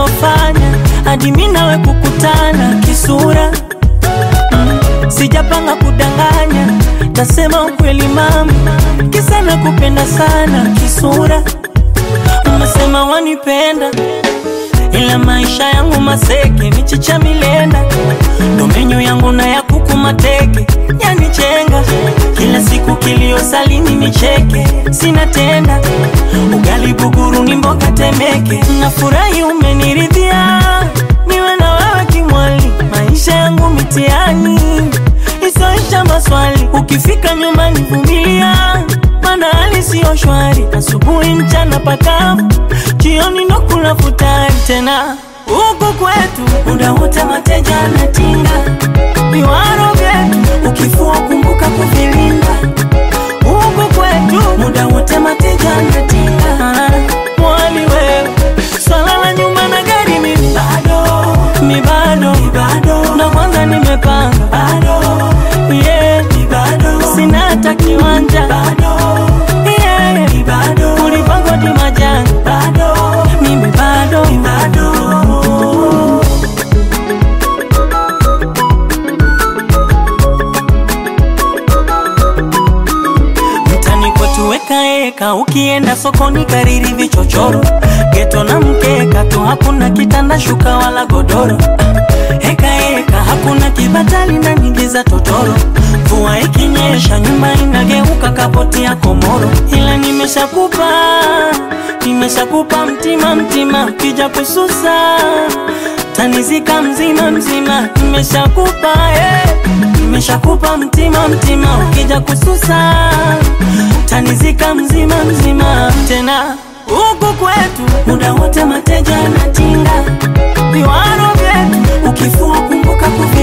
lilofanya hadi mimi nawe kukutana kisura mm, sijapanga kudanganya, tasema ukweli mama, kisa nakupenda sana kisura. Umesema wanipenda ila maisha yangu maseke, michicha milenda, ndo menyu yangu na ya kuku mateke, yanichenga kila siku, kilio salini nicheke, sina tenda ugali buguru ni mboga temeke, nafurahi umeniridhia, niwe na wewe kimwali, maisha yangu mitiani isoisha maswali, ukifika nyumbani vumilia, mana hali siyo shwari, asubuhi mchana pakavu, jioni ndo kula futari tena huku kwetu muda wote mateja anatinga viwaro vyetu, ukifua kumbuka kuvilinda. Huku kwetu muda wote mateja anatinga Ah, mwali wewe, swala la nyuma na gari mimi bado, mi bado, bado, na kwanza nimepanga bado, yeah, mi bado, sina hata kiwanja bado, yeah, mi bado, ulipangwa tu majani bado, mimi bado, mi bado. mtani kwetu weka eka, ukienda sokoni kariri vichochoro, geto na mkeka tu, hakuna kitanda shuka wala godoro. Heka heka, hakuna kibatali na nyingi za totoro. Mvua ikinyesha, nyumba inageuka kapoti ya komoro. Ila nimeshakupa, nimeshakupa mtima mtima, kija kususa tanizika mzima mzima, nimeshakupa eh. Nimeshakupa mtima mtima, ukija kususa tanizika mzima mzima. Tena huku kwetu muda wote mateja anatinga viwaro vyetu, ukifua kumbuka kuvi